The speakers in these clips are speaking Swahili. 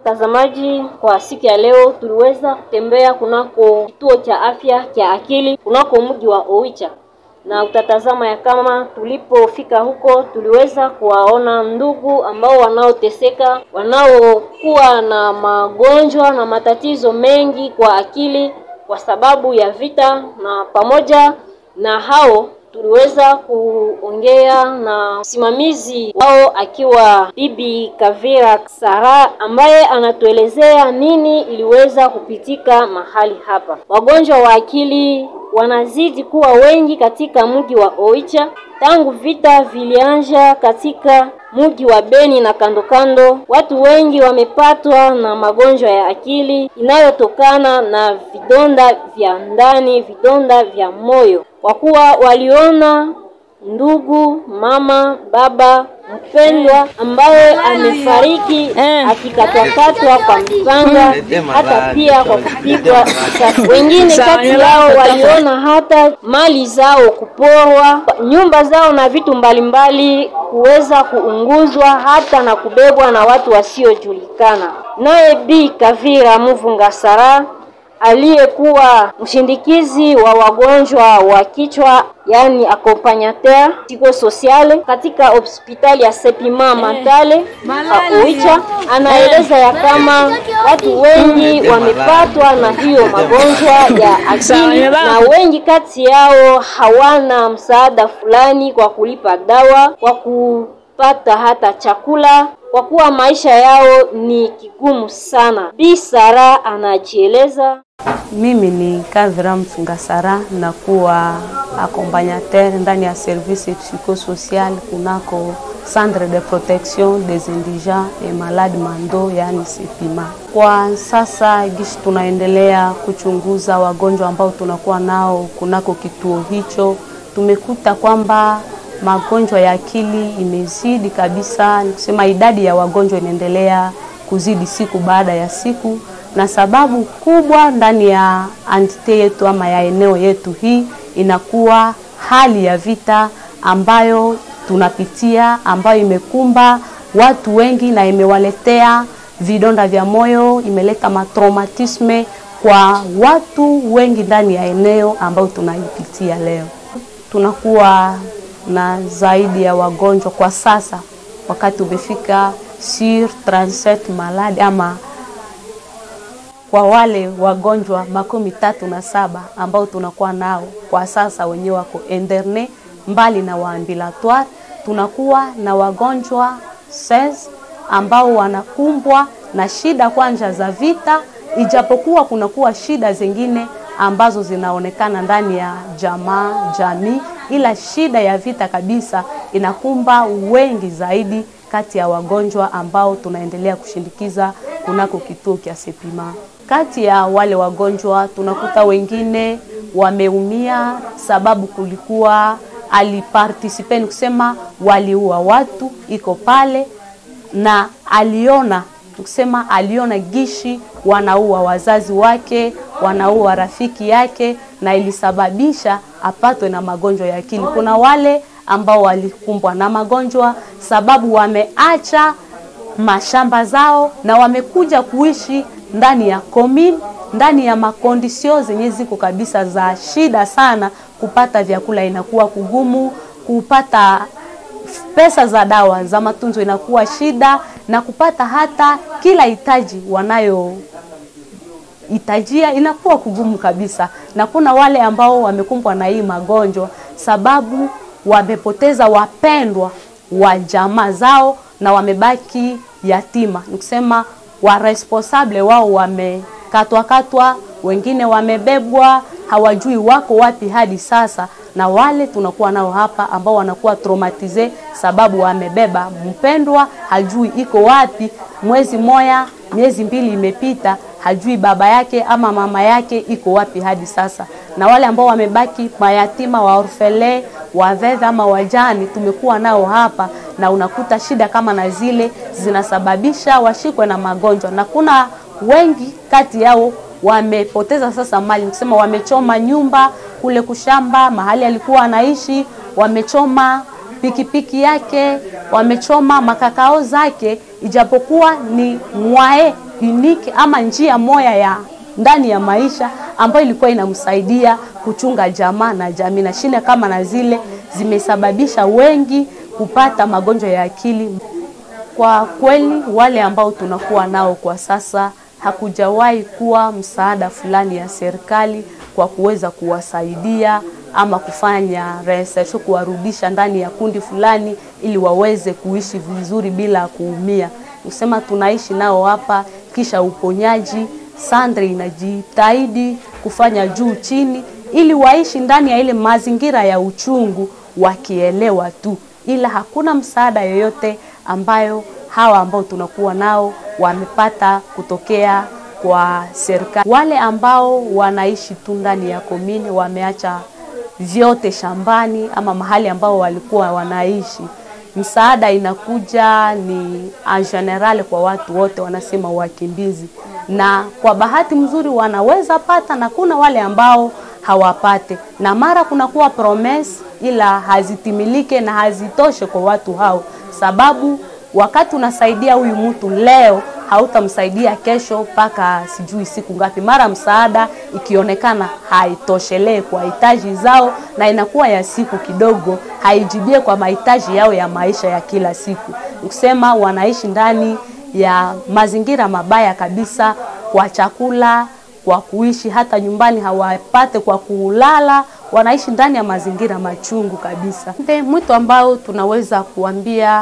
Watazamaji, kwa siku ya leo tuliweza kutembea kunako kituo cha afya cha akili kunako mji wa Oicha, na utatazama ya kama tulipofika huko tuliweza kuwaona ndugu ambao wanaoteseka, wanaokuwa na magonjwa na matatizo mengi kwa akili kwa sababu ya vita, na pamoja na hao tuliweza kuongea na msimamizi wao akiwa Bibi Kavira Sara ambaye anatuelezea nini iliweza kupitika mahali hapa. Wagonjwa wa akili wanazidi kuwa wengi katika mji wa Oicha tangu vita vilianja katika mji wa Beni na kando kando. Watu wengi wamepatwa na magonjwa ya akili inayotokana na vidonda vya ndani, vidonda vya moyo, kwa kuwa waliona ndugu, mama, baba mpendwa ambaye amefariki akikatwakatwa kwa mpanga, hata pia kwa kupigwa risasi. Wengine kati yao waliona hata mali zao kuporwa, nyumba zao na vitu mbalimbali kuweza kuunguzwa, hata na kubebwa na watu wasiojulikana. Naye Bi Kavira Muvunga Sara aliyekuwa mshindikizi wa wagonjwa wa kichwa yani accompagnateur psychosocial katika hospitali ya Sepima Matale Oicha, anaeleza ya kama watu wengi wamepatwa na hiyo magonjwa ya akili, na wengi kati yao hawana msaada fulani kwa kulipa dawa, kwa kupata hata chakula kwa kuwa maisha yao ni kigumu sana. Bi Sara anajieleza. Mimi ni Kavira Mfungasara, nakuwa accompagnateur ndani ya service psychosocial kunako Centre de Protection des Indigents et Malades Mando, yani Sepima. Kwa sasa gishi tunaendelea kuchunguza wagonjwa ambao tunakuwa nao kunako kituo hicho, tumekuta kwamba magonjwa ya akili imezidi kabisa, nikusema idadi ya wagonjwa inaendelea kuzidi siku baada ya siku, na sababu kubwa ndani ya antite yetu ama ya eneo yetu hii inakuwa hali ya vita ambayo tunapitia, ambayo imekumba watu wengi na imewaletea vidonda vya moyo, imeleta matraumatisme kwa watu wengi ndani ya eneo ambayo tunaipitia leo. Tunakuwa na zaidi ya wagonjwa kwa sasa, wakati umefika sur 37 maladi ama kwa wale wagonjwa makumi tatu na saba ambao tunakuwa nao kwa sasa, wenyewe wako interne mbali na waambulatoire. Tunakuwa na wagonjwa 16 ambao wanakumbwa na shida kwanja za vita, ijapokuwa kunakuwa shida zingine ambazo zinaonekana ndani ya jamaa jamii, ila shida ya vita kabisa inakumba wengi zaidi kati ya wagonjwa ambao tunaendelea kushindikiza kunako kituo cha Sepima. Kati ya wale wagonjwa tunakuta wengine wameumia sababu kulikuwa alipartisipe, ni kusema waliua watu, iko pale na aliona kusema aliona gishi wanaua wazazi wake, wanaua rafiki yake, na ilisababisha apatwe na magonjwa ya akili. Kuna wale ambao walikumbwa na magonjwa sababu wameacha mashamba zao na wamekuja kuishi ndani ya commune, ndani ya makondisio zenye ziko kabisa za shida sana. Kupata vyakula inakuwa kugumu, kupata pesa za dawa za matunzo inakuwa shida, na kupata hata kila hitaji wanayo hitajia inakuwa kugumu kabisa. Na kuna wale ambao wamekumbwa na hii magonjwa sababu wamepoteza wapendwa wa jamaa zao na wamebaki yatima, nikusema wa responsable wao wamekatwa katwa, wengine wamebebwa, hawajui wako wapi hadi sasa, na wale tunakuwa nao hapa ambao wanakuwa traumatize sababu wamebeba mpendwa, hajui iko wapi. Mwezi moya, miezi mbili imepita, hajui baba yake ama mama yake iko wapi hadi sasa, na wale ambao wamebaki mayatima wa orfele waveve ama wajani tumekuwa nao hapa, na unakuta shida kama na zile zinasababisha washikwe na magonjwa, na kuna wengi kati yao wamepoteza sasa mali, kusema wamechoma nyumba kule kushamba mahali alikuwa anaishi, wamechoma pikipiki yake, wamechoma makakao zake, ijapokuwa ni mwae unique ama njia moya ya ndani ya maisha ambayo ilikuwa inamsaidia kuchunga jamaa na jamii, na shida kama na zile zimesababisha wengi kupata magonjwa ya akili. Kwa kweli, wale ambao tunakuwa nao kwa sasa, hakujawahi kuwa msaada fulani ya serikali kwa kuweza kuwasaidia ama kufanya reinsertion, kuwarudisha ndani ya kundi fulani ili waweze kuishi vizuri bila kuumia. Kusema tunaishi nao hapa, kisha uponyaji Sandre inajitahidi kufanya juu chini ili waishi ndani ya ile mazingira ya uchungu wakielewa tu, ila hakuna msaada yoyote ambayo hawa ambao tunakuwa nao wamepata kutokea kwa serikali. Wale ambao wanaishi tu ndani ya komini wameacha vyote shambani ama mahali ambao walikuwa wanaishi, msaada inakuja ni en general kwa watu wote, wanasema wakimbizi, na kwa bahati mzuri wanaweza pata, na kuna wale ambao hawapate, na mara kunakuwa promise ila hazitimilike na hazitoshe kwa watu hao, sababu wakati unasaidia huyu mtu leo hautamsaidia kesho mpaka sijui siku ngapi. Mara msaada ikionekana haitoshelee kwa hitaji zao na inakuwa ya siku kidogo, haijibie kwa mahitaji yao ya maisha ya kila siku. Nikusema wanaishi ndani ya mazingira mabaya kabisa, kwa chakula, kwa kuishi, hata nyumbani hawapate kwa kulala, wanaishi ndani ya mazingira machungu kabisa. Mwito ambao tunaweza kuambia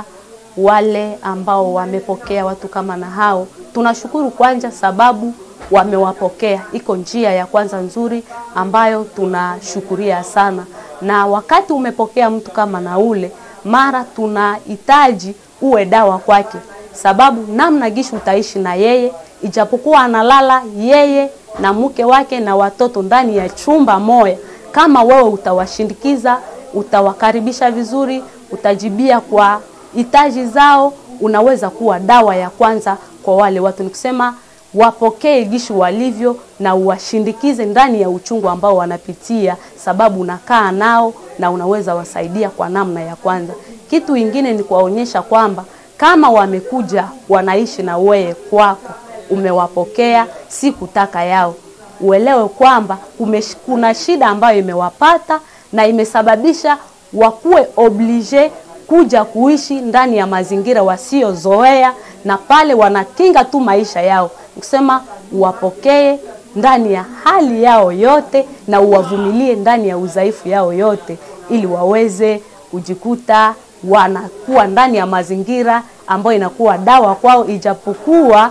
wale ambao wamepokea watu kama na hao, tunashukuru kwanza sababu wamewapokea. Iko njia ya kwanza nzuri ambayo tunashukuria sana, na wakati umepokea mtu kama na ule, mara tunahitaji uwe dawa kwake, sababu namna gishi utaishi na yeye, ijapokuwa analala yeye na mke wake na watoto ndani ya chumba moja, kama wewe utawashindikiza, utawakaribisha vizuri, utajibia kwa hitaji zao, unaweza kuwa dawa ya kwanza kwa wale watu. Ni kusema wapokee gishi walivyo na uwashindikize ndani ya uchungu ambao wanapitia, sababu unakaa nao na unaweza wasaidia kwa namna ya kwanza. Kitu ingine ni kuwaonyesha kwamba kama wamekuja wanaishi na wewe kwako, umewapokea, si kutaka yao, uelewe kwamba kuna shida ambayo imewapata na imesababisha wakuwe oblige kuja kuishi ndani ya mazingira wasiozoea, na pale wanakinga tu maisha yao. Kusema uwapokee ndani ya hali yao yote na uwavumilie ndani ya udhaifu yao yote, ili waweze kujikuta wanakuwa ndani ya mazingira ambayo inakuwa dawa kwao, ijapokuwa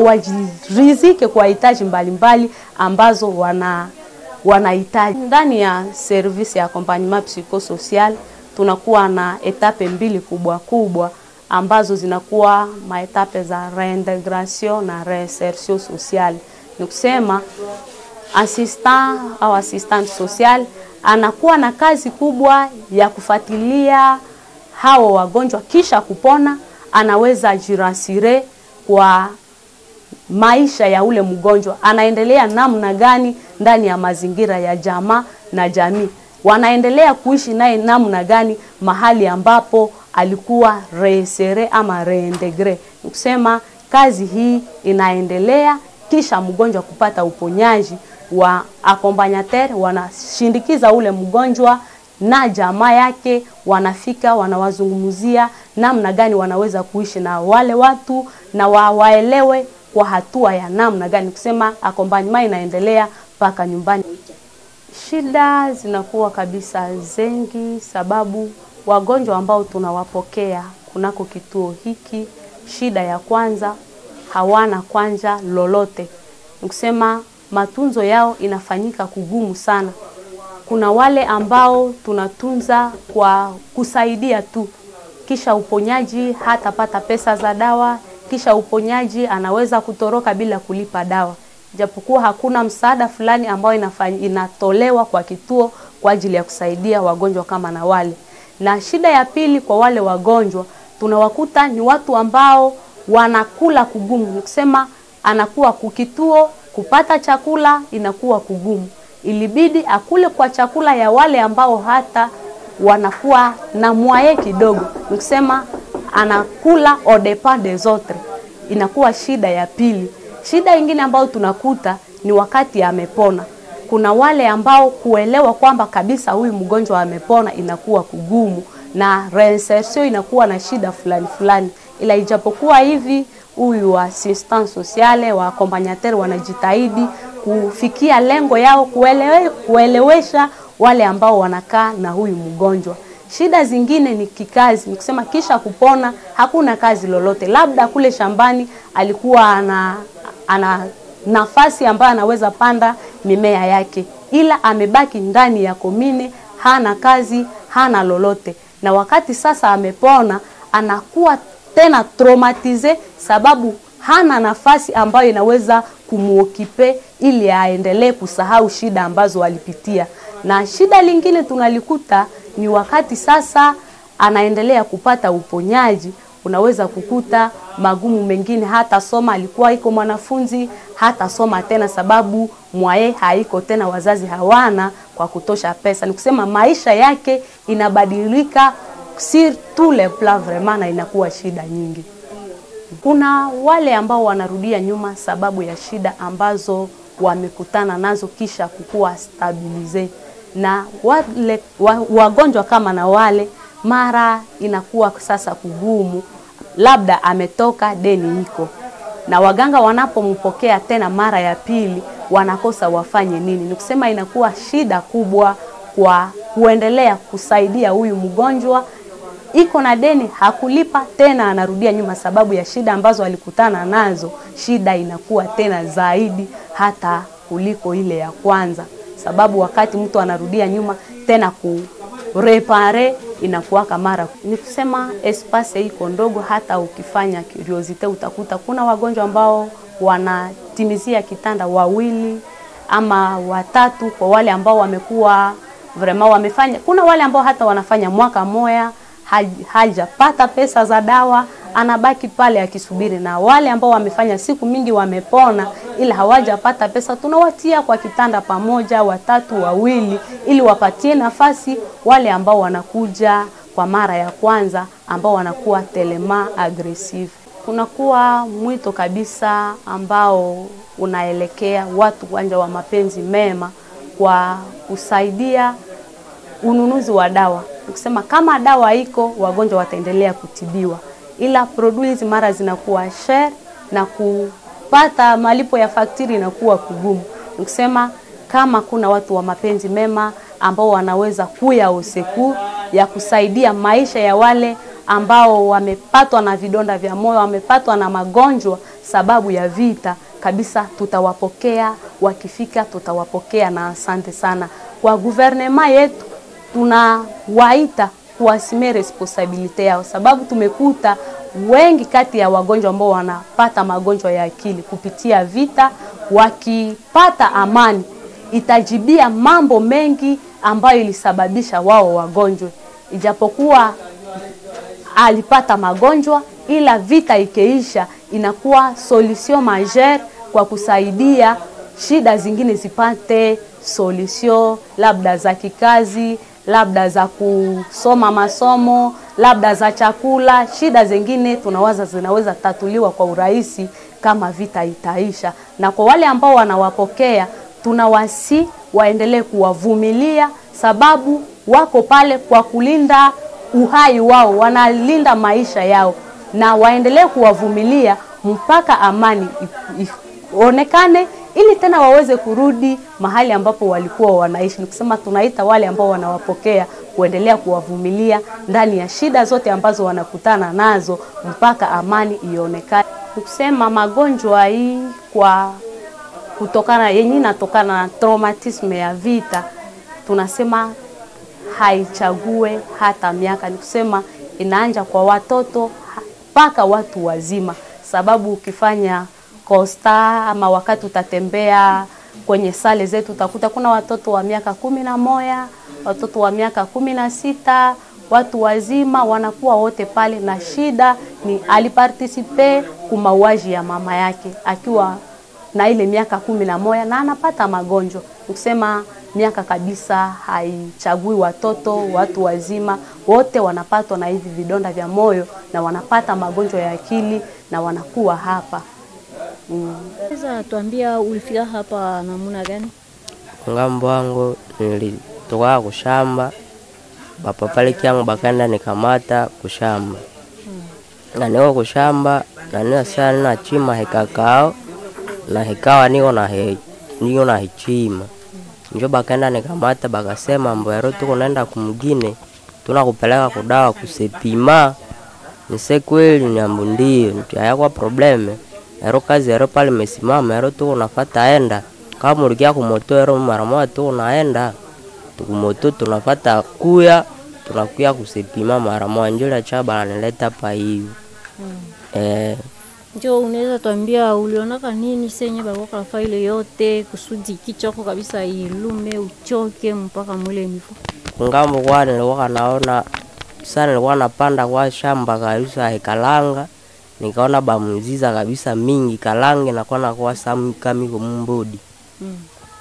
hawajirizike kwa hitaji mbalimbali ambazo wana wanahitaji ndani ya service ya accompagnement psychosocial tunakuwa na etape mbili kubwa kubwa ambazo zinakuwa maetape za reintegration na reinsertion sociale. Ni kusema assistant au assistant social anakuwa na kazi kubwa ya kufuatilia hao wagonjwa, kisha kupona anaweza jirasire kwa maisha ya ule mgonjwa, anaendelea namna gani ndani ya mazingira ya jamaa na jamii wanaendelea kuishi naye namna gani mahali ambapo alikuwa reinsere ama reintegre. Nikusema kazi hii inaendelea, kisha mgonjwa kupata uponyaji wa accompagnateur, wanashindikiza ule mgonjwa na jamaa yake, wanafika wanawazungumzia namna gani wanaweza kuishi na wale watu na wa, waelewe kwa hatua ya namna gani. Kusema accompagnement inaendelea mpaka nyumbani. Shida zinakuwa kabisa zengi, sababu wagonjwa ambao tunawapokea kunako kituo hiki, shida ya kwanza hawana kwanza lolote, nikusema matunzo yao inafanyika kugumu sana. Kuna wale ambao tunatunza kwa kusaidia tu, kisha uponyaji hatapata pesa za dawa, kisha uponyaji anaweza kutoroka bila kulipa dawa japokuwa hakuna msaada fulani ambao inafanya, inatolewa kwa kituo kwa ajili ya kusaidia wagonjwa kama na wale. Na shida ya pili kwa wale wagonjwa tunawakuta ni watu ambao wanakula kugumu, nikusema anakuwa kukituo kupata chakula inakuwa kugumu, ilibidi akule kwa chakula ya wale ambao hata wanakuwa na mwaye kidogo, nikusema anakula au depend des autres, inakuwa shida ya pili Shida ingine ambayo tunakuta ni wakati amepona. Kuna wale ambao kuelewa kwamba kabisa huyu mgonjwa amepona inakuwa kugumu na reinsertion inakuwa na shida fulani fulani, ila ijapokuwa hivi huyu wa assistant sociale wa accompagnateur wanajitahidi kufikia lengo yao kuelewe, kuelewesha wale ambao wanakaa na huyu mgonjwa. Shida zingine ni kikazi, ni kusema kisha kupona hakuna kazi lolote, labda kule shambani alikuwa ana, ana nafasi ambayo anaweza panda mimea yake, ila amebaki ndani ya komine, hana kazi, hana lolote, na wakati sasa amepona anakuwa tena traumatize sababu hana nafasi ambayo inaweza kumuokipe ili aendelee kusahau shida ambazo alipitia. Na shida lingine tunalikuta ni wakati sasa anaendelea kupata uponyaji, unaweza kukuta magumu mengine, hata soma, alikuwa iko mwanafunzi hata soma tena, sababu mwaye haiko tena, wazazi hawana kwa kutosha pesa. Ni kusema maisha yake inabadilika sur tous les plans vraiment, na inakuwa shida nyingi. Kuna wale ambao wanarudia nyuma sababu ya shida ambazo wamekutana nazo kisha kukuwa stabilize, na wale wa, wagonjwa kama na wale mara inakuwa sasa kugumu, labda ametoka deni iko na waganga wanapompokea tena mara ya pili wanakosa wafanye nini. Ni kusema inakuwa shida kubwa kwa kuendelea kusaidia huyu mgonjwa iko na deni hakulipa tena, anarudia nyuma sababu ya shida ambazo alikutana nazo. Shida inakuwa tena zaidi hata kuliko ile ya kwanza, sababu wakati mtu anarudia nyuma tena kurepare inakuwaka mara ni kusema espace iko ndogo. Hata ukifanya curiosity utakuta kuna wagonjwa ambao wanatimizia kitanda wawili ama watatu, kwa wale ambao wamekuwa vraiment wamefanya. Kuna wale ambao hata wanafanya mwaka moya hajapata pesa za dawa, anabaki pale akisubiri, na wale ambao wamefanya siku mingi wamepona, ila hawajapata pesa, tunawatia kwa kitanda pamoja, watatu wawili, ili wapatie nafasi wale ambao wanakuja kwa mara ya kwanza, ambao wanakuwa telema aggressive. Kunakuwa mwito kabisa ambao unaelekea watu uwanja wa mapenzi mema kwa kusaidia ununuzi wa dawa kusema kama dawa iko wagonjwa wataendelea kutibiwa, ila produits mara zinakuwa share na kupata malipo ya faktiri inakuwa kugumu. Nikusema kama kuna watu wa mapenzi mema ambao wanaweza kuya useku ya kusaidia maisha ya wale ambao wamepatwa na vidonda vya moyo, wamepatwa na magonjwa sababu ya vita, kabisa tutawapokea, wakifika tutawapokea na asante sana kwa guvernema yetu tunawaita kuwasimia responsabilite yao, sababu tumekuta wengi kati ya wagonjwa ambao wanapata magonjwa ya akili kupitia vita, wakipata amani itajibia mambo mengi ambayo ilisababisha wao wagonjwe, ijapokuwa alipata magonjwa, ila vita ikeisha, inakuwa solution majeure kwa kusaidia shida zingine zipate solution, labda za kikazi labda za kusoma masomo, labda za chakula. Shida zingine tunawaza zinaweza tatuliwa kwa urahisi kama vita itaisha. Na kwa wale ambao wanawapokea, tunawasi waendelee kuwavumilia, sababu wako pale kwa kulinda uhai wao, wanalinda maisha yao, na waendelee kuwavumilia mpaka amani ionekane ili tena waweze kurudi mahali ambapo walikuwa wanaishi. Ni kusema tunaita wale ambao wanawapokea kuendelea kuwavumilia ndani ya shida zote ambazo wanakutana nazo mpaka amani ionekane. Ni kusema magonjwa hii kwa kutokana yenye inatokana na traumatisme ya vita, tunasema haichague hata miaka. Ni kusema inaanja kwa watoto mpaka watu wazima, sababu ukifanya kosta ama wakati utatembea kwenye sale zetu utakuta kuna watoto wa miaka kumi na moja, watoto wa miaka kumi na sita, watu wazima wanakuwa wote pale, na shida ni alipartisipe kumauaji ya mama yake akiwa na ile miaka kumi na moja na anapata magonjwa. Nikusema miaka kabisa haichagui watoto, watu wazima wote wanapatwa na hivi vidonda vya moyo na wanapata magonjwa ya akili na wanakuwa hapa Sasa tuambia ulifika hapa namuna gani? ngambo wangu nilitoka kushamba bapapale kyangu bakaenda nikamata kushamba na niko kushamba na nina saa nina chima hekakao na hekawa niko na he, niko na hichima njo bakaenda nikamata bakasema mbwero tuko naenda kumgine tunakupeleka kudawa kusepima nise kweli nyambu ndio ntiayakwa probleme ero kazi ero pale mesimama ero tuko nafata enda kama ulikia kumoto ero mara moja tuko naenda tukumoto tunafata kuya tunakuya kusepima mara moja njula cha bananileta pa hivi eh, Njo unaweza tuambia ulionaka nini senye balikuwa kafaa ile yote kusudi kichoko kabisa ilume uchoke mpaka mwile nivo. kungambo kwa nilikuwa naona sana nilikuwa napanda kwa shamba kabisa hekalanga nikaona bamziza kabisa mingi kalange nakuwa nakuwa samkamiko mumbodi Mm.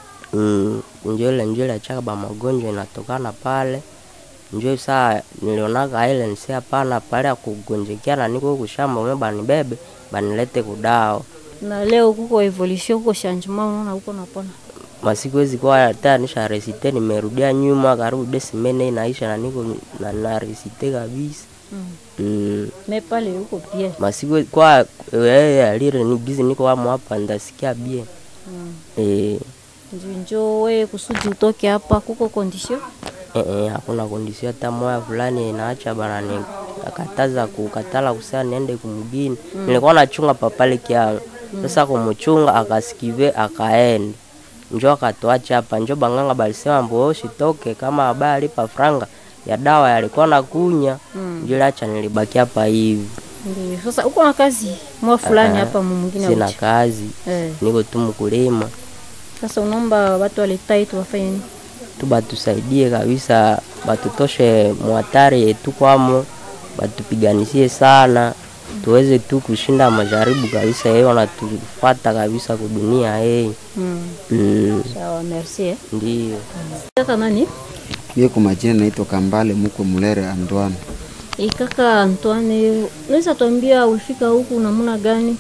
mm, njole njole chaka ba magonjwa inatokana pale njo saa nilionaka ile nisi hapana pale ya kugonjekea na niko kushamba ume banibebe banilete kudao Na leo kuko evolution kuko changement unaona huko napona. masiku hizi kwa hata nisha resite nimerudia nyuma karibu desimene inaisha na niko na, na resite kabisa Mm. mm. Me pale huko bien. masiku kwa wewe alire ni bizi niko wamo hapa ndasikia bie Mm. eh Njo njo we kusudi utoke hapa kuko condition. eh, eh, hakuna kondisio hata moya fulani inaacha bana ni akataza kukatala kusema niende kumgini nilikuwa nachunga papale kyangu sasa kumuchunga akasikive akaenda njo akatuacha hapa njo banganga balisema mbo shitoke kama habari pa franga ya dawa yalikuwa na kunya Mm. njo lacha nilibaki hapa hivi Ndio. Sasa uko na kazi mwa fulani Ah, hapa mwingine sina uchi. kazi Eh. niko tu mkulima Sasa unaomba watu waletai tu wafanye nini? tu batusaidie kabisa, batutoshe mwatari yetu kwamo, batupiganisie sana tuweze tu kushinda majaribu kabisa, yeye wanatufata kabisa kudunia yeye. Mm. Mm, Sawa, merci. Eh. ndio Kaka nani? Mie kwa majina naitwa Kambale Mukwe Mulere Andwana. E, kaka Antoine, unaweza tuambia ulifika huku namna gani?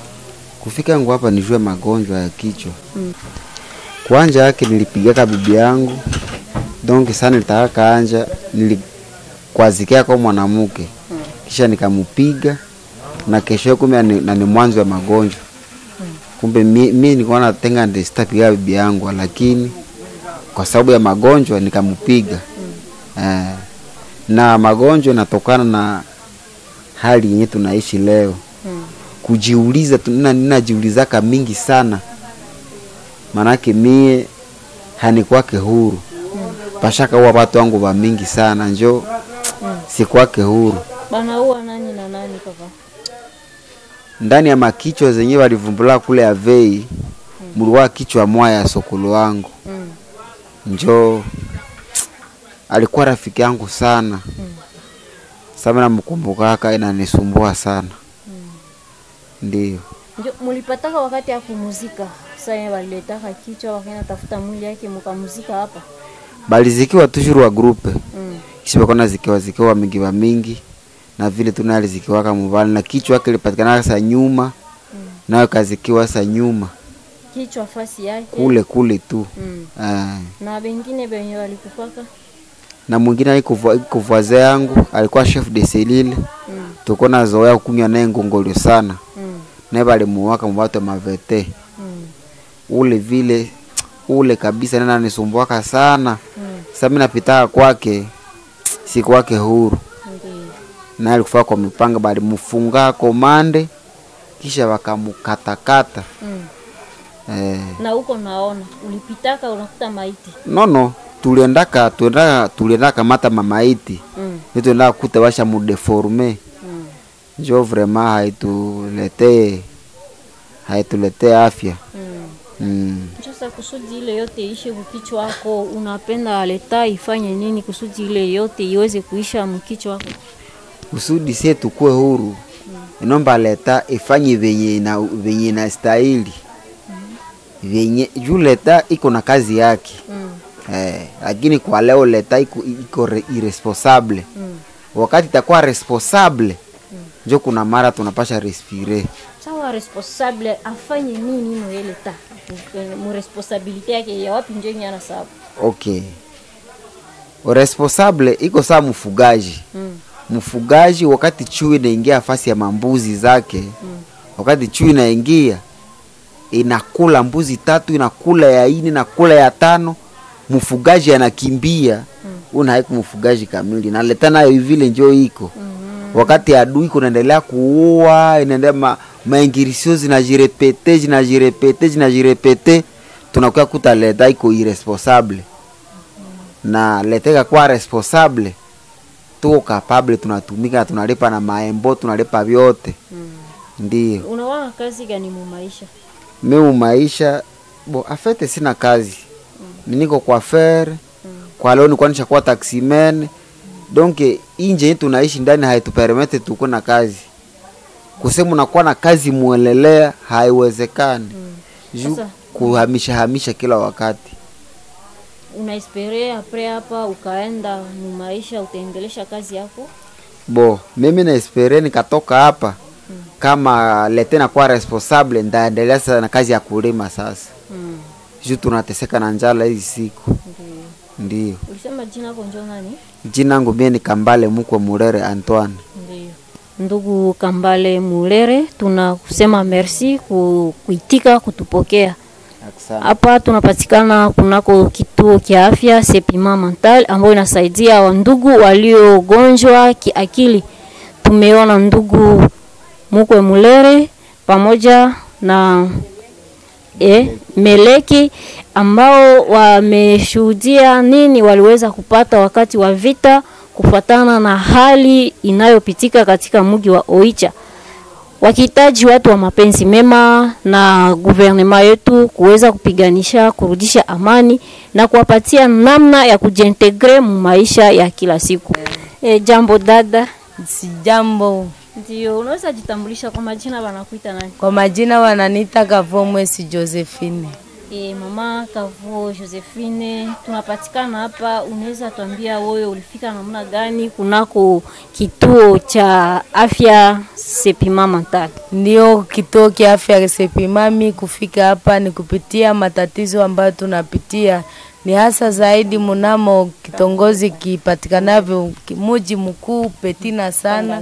Kufika yangu hapa nijue magonjwa ya kichwa. Mm. Kwanja yake nilipigaka bibi yangu donc sana nilitaka kanja nilikwazikia kwa mwanamke kisha nikamupiga na kesho kumbe ni, na ni mwanzo wa magonjwa kumbe mi, mi nilikuwa natenga ndio sitapiga bibi yangu lakini kwa sababu ya magonjwa nikamupiga eh, na magonjwa inatokana na hali yenye tunaishi leo Mm. kujiuliza tu- nina- ninajiulizaka mingi sana manake mie hanikwake huru pashaka huwa watu wangu wa mingi sana njo sikwake huru Banaua nani na nani kaka? ndani ya makichwa zenye walivumbula kule Avei mulikuwa kichwa moya ya sokolo wangu Mm. njo alikuwa rafiki yangu sana sama namkumbukaka inanisumbua sana ndio Ndio mulipataka wakati ya kumuzika. Sasa yeye waliletaka kichwa wakaenda tafuta mwili yake mkamuzika hapa. balizikiwa tushuru wa grupe Mm. kisha bakona zikiwa zikiwa mingi wa mingi na vile tu naye alizikiwaka mubali na kichwa yake ilipatikana sa nyuma nayo kazikiwa sa nyuma Kichwa fasi yake. kule kule tu Mm. Ah. Na wengine wenye walikufaka. na mwingine iko voisin yangu alikuwa chef de selile Mm. tuko na zoea kunywa naye ngongolio sana Mm. naye balimuwaka mubatu mavete Mm. ule vile ule kabisa nena nisumbuaka sana Mm. sasa mimi napitaka kwake si kwake huru Ndio. naye alikufa kwa mipanga balimufunga komande kisha wakamukatakata Mm. eh, Na huko naona ulipitaka unakuta maiti. nono tuliendaka tuliendaka tuliendaka mata mamaiti Mm. ndio tuliendaka kuta washa mudeforme Mm. njo vraiment haituletee haituletee afya Mm. mm. Sasa kusudi ile yote ishe mkichwa wako, unapenda leta ifanye nini kusudi ile yote iweze kuisha mkichwa wako? kusudi sie tukue huru inomba leta ifanye venye ina venye inastahili venye juu leta iko na kazi yake Mm. eh, lakini kwa leo leta iko, iko re- irresponsable Mm. wakati itakuwa responsable njo kuna mara tunapasha respire sawa responsable afanye nini ino ile ta mu responsabilite yake ya wapi njo yenye anasabu okay responsable iko saa mfugaji mm. mfugaji wakati chui inaingia fasi ya mambuzi zake mm. wakati chui inaingia inakula mbuzi tatu inakula ya ine inakula ya tano mfugaji anakimbia mm. una haiku mfugaji kamili naleta nayo vile njo iko mm. wakati adui kunaendelea kuua inaendelea ma, maingirisio zinajirepete zinajirepete zinajirepete tunakuya kuta leta iko irresponsable na leteka kuwa responsable tuko kapable tunatumika tunalipa na maembo tunalipa vyote mm. ndio unawana kazi gani mu maisha meu maisha bo afete sina kazi mm. niko kwa fer mm. kwa leo nilikuwa nishakuwa taximan mm. donc inje hii tunaishi ndani haitupermete tuko na kazi kusema unakuwa na kazi muelelea haiwezekani mm. juu Sasa- kuhamisha hamisha kila wakati unaespere apres hapa ukaenda mu maisha utaendelesha kazi yako bo mimi naespere nikatoka hapa mm. kama lete nakuwa responsable ndaendelea sasa na kazi ya kulima sasa mm. juu tunateseka na njala hizi siku Ndio. ndio ulisema jina yako njo nani jina yangu mie ni kambale mukwe murere antoine Ndio. Ndugu Kambale Mulere, tunakusema merci ku, kuitika kutupokea hapa. Tunapatikana kunako kituo kia afya Sepima Mental ambayo inasaidia wandugu waliogonjwa kiakili. Tumeona ndugu Mukwe Mulere pamoja na e, Meleki ambao wameshuhudia nini waliweza kupata wakati wa vita kufuatana na hali inayopitika katika mji wa Oicha, wakihitaji watu wa mapenzi mema na guvernema yetu kuweza kupiganisha kurudisha amani na kuwapatia namna ya kujiintegre mu maisha ya kila siku. E, jambo dada. Sijambo, Ndio, unaweza jitambulisha kwa majina, wanakuita nani? kwa majina wananiita Kavomwesi Josephine. E, mama Kavuo Josephine, tunapatikana hapa. Unaweza tuambia wewe ulifika namna gani kunako kituo cha afya Sepima Mental? Ndio kituo kia afya Resepimami. Kufika hapa ni kupitia matatizo ambayo tunapitia, ni hasa zaidi munamo kitongozi kipatikanavyo ki- muji mkuu Petina sana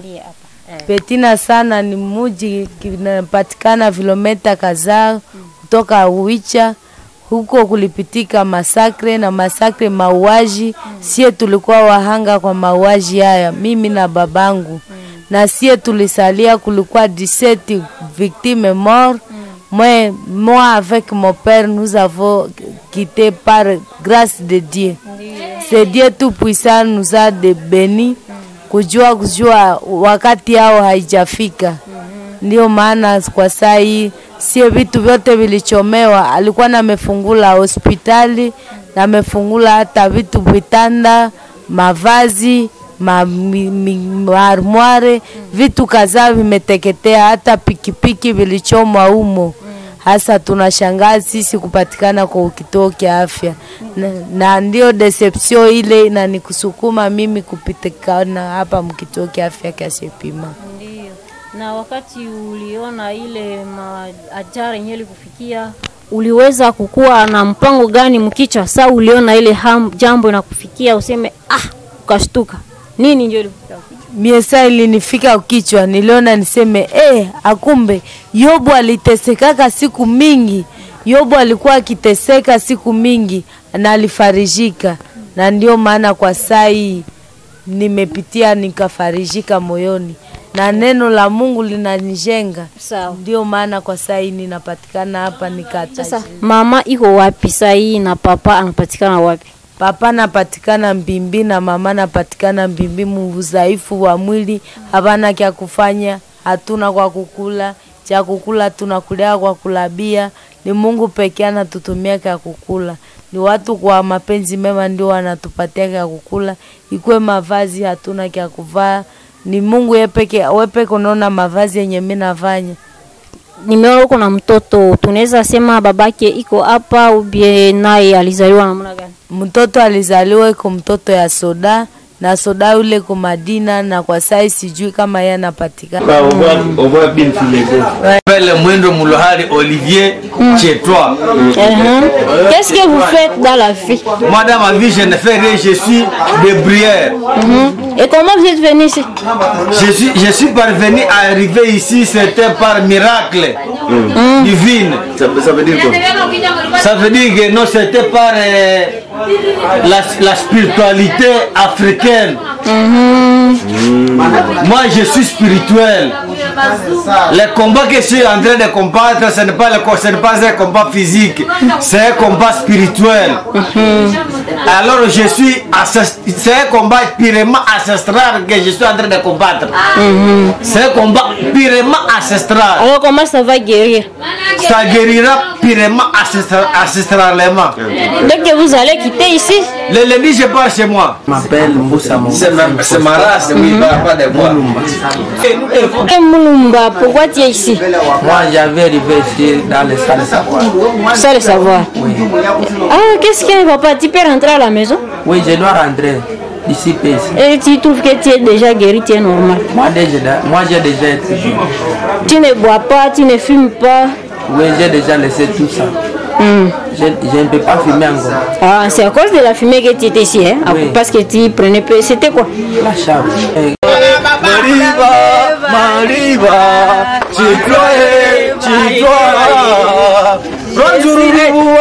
Petina sana ni muji kinapatikana vilometa kadhaa kutoka Uicha. Huko kulipitika masakre na masakre mauaji, sie tulikuwa wahanga kwa mauaji haya, mimi na babangu na sie tulisalia, kulikuwa 17 victimes morts moi, moi avec mon père nous avons quitté par grâce de Dieu. C'est Dieu tout puissant nous a de béni kujua kujua wakati yao haijafika. Ndio maana kwa saa hii sie vitu vyote vilichomewa. Alikuwa namefungula hospitali na amefungula hata vitu vitanda, mavazi ma, mi, mi, maarmware vitu kadhaa vimeteketea, hata pikipiki vilichomwa humo. Hasa tunashangaa sisi kupatikana kwa kituo kia afya na, na ndio deception ile inanikusukuma mimi kupitikana hapa mkituo kia afya kia Sepima. Ndio. Na wakati uliona ile ajara yenyewe ilikufikia, uliweza kukuwa na mpango gani mkichwa? Saa uliona ile ham, jambo inakufikia useme ah, ukashtuka nini ndio ilikufikia? mie saa ilinifika kichwa, niliona niseme eh, akumbe Yobu alitesekaka siku mingi. Yobu alikuwa akiteseka siku mingi na alifarijika, na ndio maana kwa saa hii nimepitia nikafarijika moyoni, na neno la Mungu linanijenga. Sawa. Ndio maana kwa saa hii ninapatikana hapa nikata. Sasa mama iko wapi saa hii na papa anapatikana wapi? Papa napatikana Mbimbi na mama napatikana Mbimbi. Mudhaifu wa mwili, havana kya kufanya, hatuna kwa kukula, cha kukula tunakulia kwa kulabia. Ni Mungu pekee anatutumia kya kukula, ni watu kwa mapenzi mema ndio wanatupatia kya kukula. Ikwe mavazi hatuna kya kuvaa, ni Mungu yeye pekee. Wewe pekee unaona mavazi yenye mimi nafanya Nimeona uko na mtoto, tunaweza sema babake iko hapa ubie naye alizaliwa namna gani? mtoto alizaliwa iko mtoto ya soda na soda ule kwa Madina, na kwa sai sijui kama yeye anapatikana. Bah, on voit, on voit bien Filégo. Appelle Mwendo Moulohari Olivier chez toi. Uh-huh. Qu'est-ce que vous faites dans la vie Moi, dans ma vie, je ne fais rien, je suis débrouillard. Mhm. Et comment vous êtes venu ici Je suis, je suis parvenu à arriver ici, c'était par miracle divine. Ça, ça veut dire quoi Ça veut dire que non, c'était par euh, la, la spiritualité africaine. Moi, je suis spirituel. Le combat que je suis en train de combattre, ce n'est pas, le, co- ce n'est pas un combat physique, c'est un combat spirituel. Alors, je suis ancest- c'est un combat purement ancestral que je suis en train de combattre. C'est un combat purement ancestral. Alors comment ça va guérir Ça guérira purement ancestra- ancestralement. Dès que vous allez quitter ici, Le lundi, je pars chez moi. Je m'appelle Moussa Moussa. C'est ma, c'est ma race, oui, pas, pas de moi. et Moulumba, pourquoi tu es ici Moi, j'avais arrivé ici dans les salles de savoir. Sans le savoir. Ah, qu'est-ce qui ne va pas Tu peux rentrer à la maison Oui, je dois rentrer d'ici peu ici. et tu trouves que tu es déjà guéri, tu es normal. Moi, déjà, moi, j'ai déjà été guéri. Tu ne bois pas, tu ne fumes pas. Oui, j'ai déjà laissé tout ça. Hmm. Je, je ne peux pas fumer encore. Ah, c'est à cause de la fumée que tu étais ici, hein Ah, Oui. Parce que tu prenais peu. C'était quoi La chambre. Eh, Mariva, Mariva, tu dois, tu dois. Bonjour,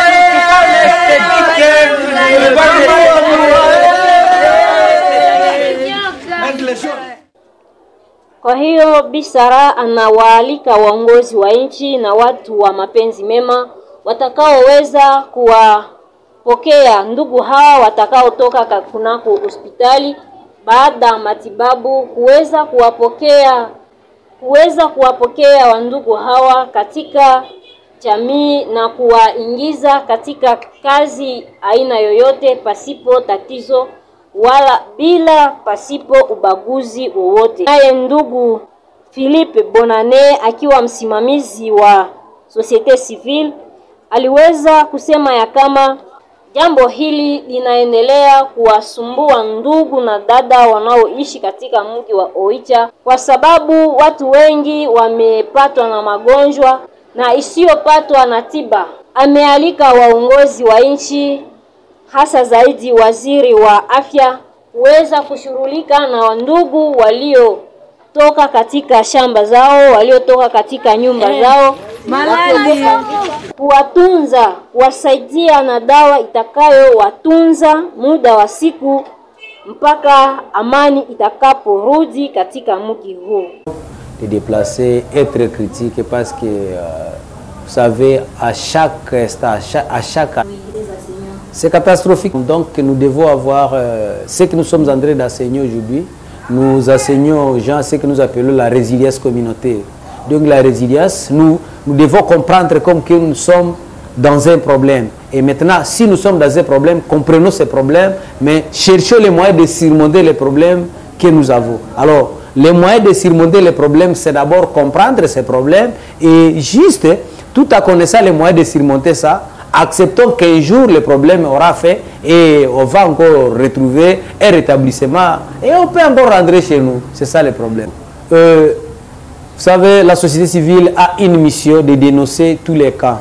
Kwa hiyo Bisara anawaalika waongozi wa nchi na watu wa mapenzi mema watakaoweza kuwapokea ndugu hawa watakaotoka ka- kunako hospitali baada ya matibabu kuweza kuwapokea kuweza kuwapokea wandugu hawa katika jamii na kuwaingiza katika kazi aina yoyote pasipo tatizo wala bila pasipo ubaguzi wowote. Naye ndugu Philippe Bonane akiwa msimamizi wa Societe Civile aliweza kusema ya kama jambo hili linaendelea kuwasumbua ndugu na dada wanaoishi katika mji wa Oicha kwa sababu watu wengi wamepatwa na magonjwa na isiyopatwa na tiba. Amealika waongozi wa nchi hasa zaidi waziri wa afya kuweza kushughulika na wandugu waliotoka katika shamba zao, waliotoka katika nyumba zao, kuwatunza, kuwasaidia na dawa itakayowatunza muda wa siku mpaka amani itakaporudi katika mji huu. de déplacer est très critique parce que, euh, vous savez, à chaque instant, à chaque, à chaque c'est catastrophique. Donc nous devons avoir euh, ce que nous sommes en train d'enseigner aujourd'hui. Nous enseignons aux gens ce que nous appelons la résilience communautaire. Donc la résilience, nous, nous devons comprendre comme que nous sommes dans un problème. Et maintenant, si nous sommes dans un problème, comprenons ces problèmes, mais cherchons les moyens de surmonter les problèmes que nous avons. Alors, les moyens de surmonter les problèmes, c'est d'abord comprendre ces problèmes et juste, tout en connaissant les moyens de surmonter ça, acceptons qu'un jour le problème aura fait et on va encore retrouver un rétablissement et on peut encore rentrer chez nous. C'est ça le problème. Euh, vous savez, la société civile a une mission de dénoncer tous les cas.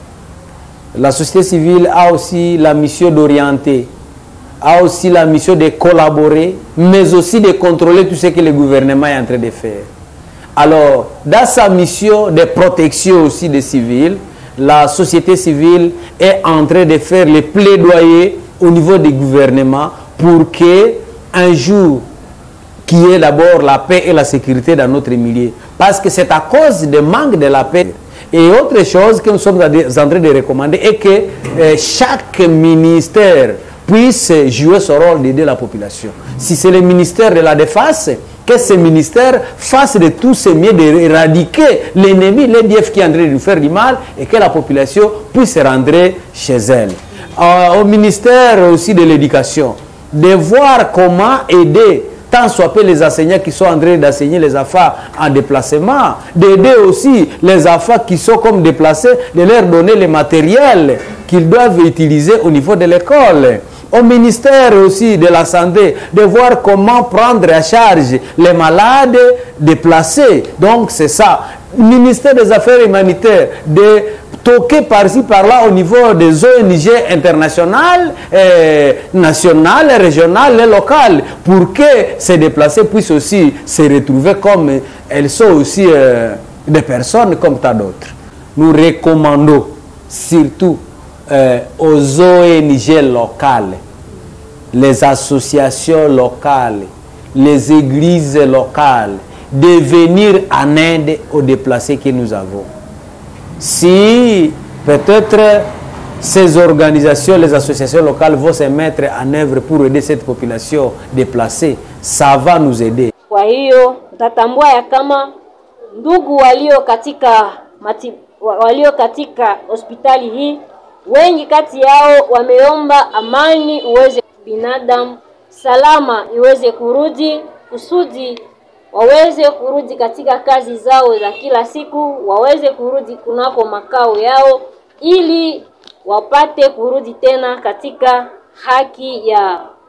La société civile a aussi la mission d'orienter, a aussi la mission de collaborer, mais aussi de contrôler tout ce que le gouvernement est en train de faire. Alors, dans sa mission de protection aussi des civils, la société civile est en train de faire les plaidoyers au niveau du gouvernement pour que un jour qui est d'abord la paix et la sécurité dans notre milieu. Parce que c'est à cause du manque de la paix. Et autre chose que nous sommes en train de recommander est que euh, chaque ministère puisse jouer son rôle d'aider la population. Si c'est le ministère de la Défense, que ce ministère fasse de tous ses mieux d'éradiquer l'ennemi, l'EDF qui est en train de nous faire du mal et que la population puisse rentrer chez elle. Euh, au ministère aussi de l'éducation, de voir comment aider tant soit peu les enseignants qui sont en train d'enseigner les affaires en déplacement, d'aider aussi les affaires qui sont comme déplacés, de leur donner le matériel qu'ils doivent utiliser au niveau de l'école. au ministère aussi de la Santé de voir comment prendre à charge les malades déplacés. Donc c'est ça. Ministère des Affaires humanitaires de toquer par-ci par-là au niveau des ONG internationales, euh, nationales, régionales et locales pour que ces déplacés puissent aussi se retrouver comme elles sont aussi euh, des personnes comme tant d'autres. Nous recommandons surtout euh, aux ONG locales, les associations locales, les églises locales, de venir en aide aux déplacés que nous avons. Si peut-être ces organisations, les associations locales vont se mettre en œuvre pour aider cette population déplacée, ça va nous aider. Kwa hiyo utatambua ya kama ndugu walio katika mati, walio katika hospitali hii wengi kati yao wameomba amani uweze binadamu salama iweze kurudi kusudi waweze kurudi katika kazi zao za kila siku, waweze kurudi kunako makao yao, ili wapate kurudi tena katika haki ya